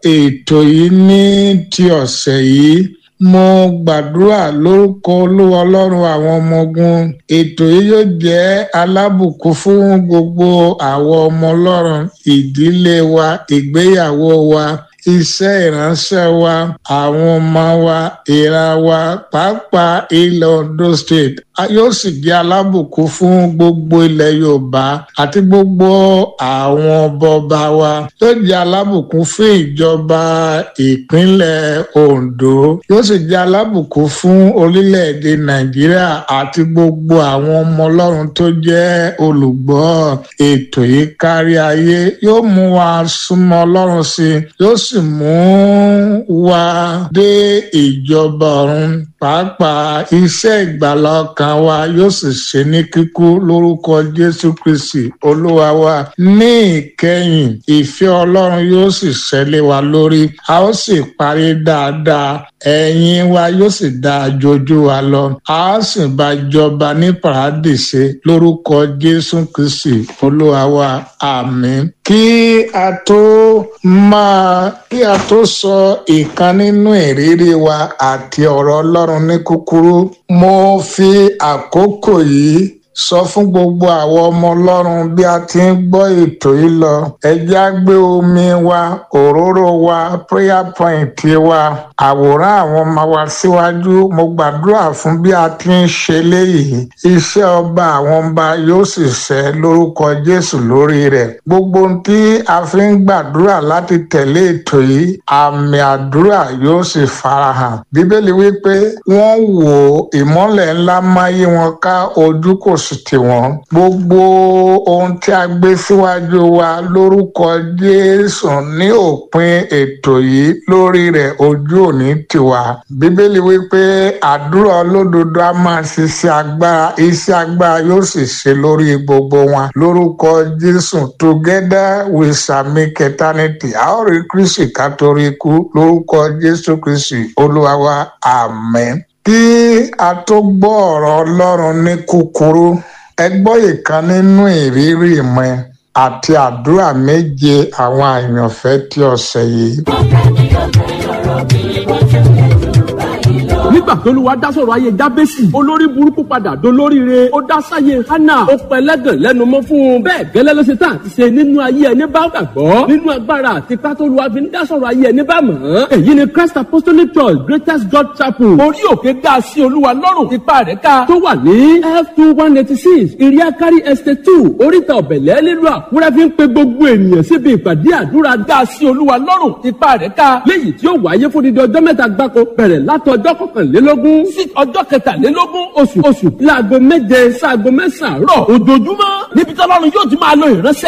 ètò yìí ní ti ọ̀sẹ̀ yìí mo gbàdúrà lórúkọ olúwa ọlọ́run àwọn ọmọ ogun ètò yìí yóò jẹ́ alábùkún fún gbogbo àwọn ọmọ ọlọ́run ìdílé wa ìgbéyàwó wa iṣẹ́ ìránṣẹ́ wa àwọn ọmọ wa ìran wa pàápàá ilẹ̀ Ondo State yóò sì jẹ́ alábùkún fún gbogbo ilẹ̀ Yorùbá àti gbogbo àwọn ọbọba wa yóò jẹ́ alábùkún fún ìjọba ìpínlẹ̀ Ondo yóò sì jẹ́ alábùkún fún orílẹ̀-èdè Nàìjíríà àti gbogbo àwọn ọmọ Ọlọ́run tó jẹ́ olùgbọ́ ètò yìí kárí ayé yóò mú wa súnmọ́ Ọlọ́run sí i yóò sì mú wa dé ìjọba ọ̀run pàápàá iṣẹ́ ìgbàlá ọkàn wa yóò sì ṣe ní kíkú lórúkọ Jésù Kristi Olúwa wa ní ìkẹyìn ìfẹ́ Ọlọ́run yóò sì ṣẹlẹ̀ wa lórí a ó sì parí dáadáa ẹ̀yìn wa yóò sì dáa jojú wa lọ a ó sì bá jọba ní paradíṣe lórúkọ Jésù Kristi Olúwa wa àmín kí a tó máa kí a tó sọ ìkan nínú ìrírí wa àti ọ̀rọ̀ Ọlọ́run ní kúkúrú mo fi àkókò yìí sọ fún gbogbo àwọn ọmọ Ọlọ́run bí a ti ń gbọ́ ètò yìí lọ ẹ jẹ́ á gbé omi wa òróró wa prayer point wa àwòrán àwọn ọmọ wa síwájú mo gbàdúrà fún bí a ti ń ṣe léyìí iṣẹ́ ọba àwọn ọba yóò sì ṣẹ lórúkọ Jésù lórí rẹ̀ gbogbo ohun tí a fi ń gbàdúrà láti tẹ̀lé ètò yìí àmì àdúrà yóò sì farahàn bíbélì wípé wọ́n wò ìmọ́lẹ̀ ńlá máyé wọn ká ojú kò sì tì wọ́n gbogbo ohun tí a gbé síwájú wa lórúkọ Jésù ní òpin ètò yìí lórí rẹ̀ ojú òní tiwa bíbélì wípé àdúrà olódodo a máa ṣiṣẹ́ agbára iṣẹ́ agbára yóò sì ṣe lórí gbogbo wọn lórúkọ Jésù together we shall make eternity a ó rí Kristi ká torí ikú lórúkọ Jésù Kristi Olúwa wa àmín kí a tó gbọ́ ọ̀rọ̀ Ọlọ́run ní kúkúrú ẹ gbọ́ ìkan nínú ìrírí mi àti àdúrà méje àwọn àyànfẹ́ tí ọ̀sẹ̀ yìí. nígbà tó lù wá dá sọ̀rọ̀ ayé jábẹ́sì olórí burúkú padà dolóríire ó dá sáyé hánà ó pẹlẹ́gàn lẹ́nu mọ́ fún un bẹ́ẹ̀ gẹ́lẹ́ ló ṣe tán àti ṣe nínú ayé ẹni bá gbàgbọ́ nínú agbára àti pátó lu àfi ń dá sọ̀rọ̀ ayé ẹni bá mọ̀ ọ́n èyí ni Christ Apostolic Church Greatest God Chapel orí òkè dá sí olúwa lọ́rùn ipa rẹ̀ ká tó wà ní f two one eighty six iriakari estate two oríta ọ̀bẹ̀lẹ̀ nílùú àkúrẹ́ fi ń pe gbogbo ènìyàn síbi ìpàdé àdúrà dá sí olúwa lọ́rùn ipa rẹ̀ ká léyìí tí ó wáyé fún dídí ọjọ́ mẹ́ta gbáko bẹ̀rẹ̀ látọjọ́ kọkànlélógún sí ọjọ́ kẹtàlélógún oṣù oṣù láago méje sáago mẹ́sàn-án rọ̀ ojoojúmọ́ níbi tí ọlọ́run yóò ti máa lo ìránṣẹ́